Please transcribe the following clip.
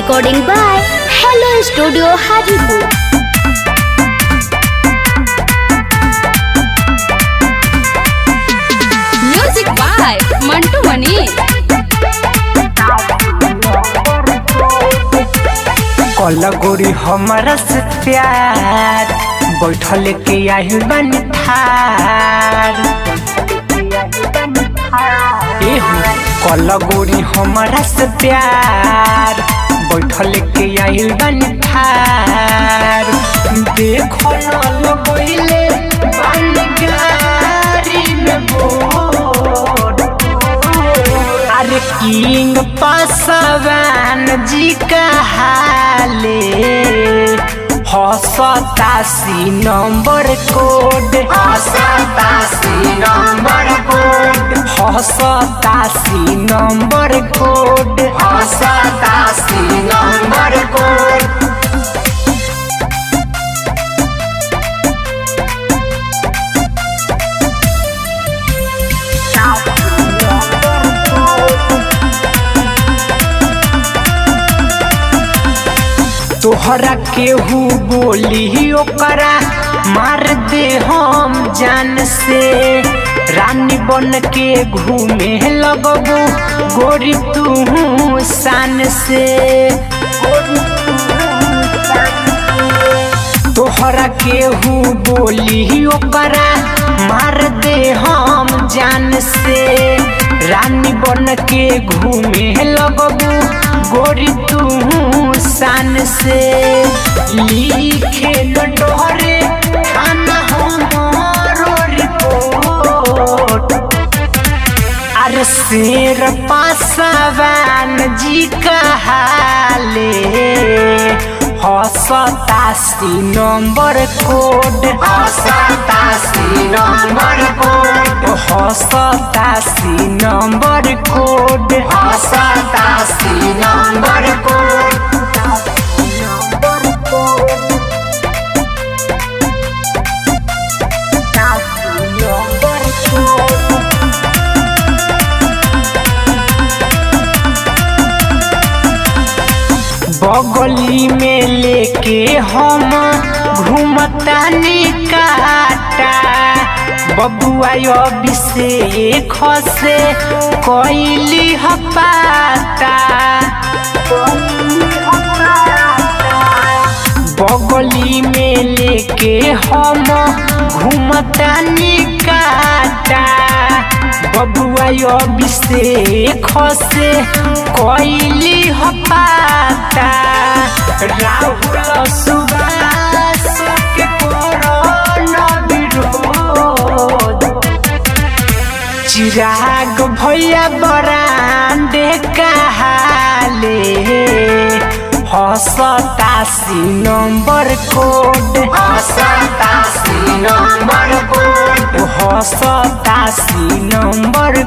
Recording by Hello Studio Hajipur. Music by Mantu Mani कल गोरी हमारा से प्यार बैठल के आही बन थार एहू कल गोरी हमारा से प्यार बैठल के आही बन थार देखो न लगोइले बन गारी में बोर अरे किंग पासवान जी का हाले हसतासी नंबर कोड हसतासी नंबर कोड हसतासी नंबर कोड हसतासी नंबर कोड तोहरा केहू बोली ओकरा मार दे हम जान से रानी बन के घूमे लगबू गोरी तू शान से तोहरा केहू बोली ओकरा मार दे हम जान से रानी बन के घूमे लगबू गोरी तू शान से लिखे न डरे खाना हमारो रिपोर्ट अरे शेर पासवान जी का हाले हसतासी नंबर कोड हसतासी नंबर कोड हसतासी नंबर कोड हसतासी नंबर कोड बगली में लेके हम घूमतानी काटा बबुआ अभिषेक से कैली हपाता बगली में लेके हम घूमतानी काटा बबुआ अभिषेक से कैली हपाता राहुल सुबास के कोरोना विरोध चिराग भैया बरांडे कहाले हसतासी नंबर कोड हसतासी नंबर कोड हसतासी नंबर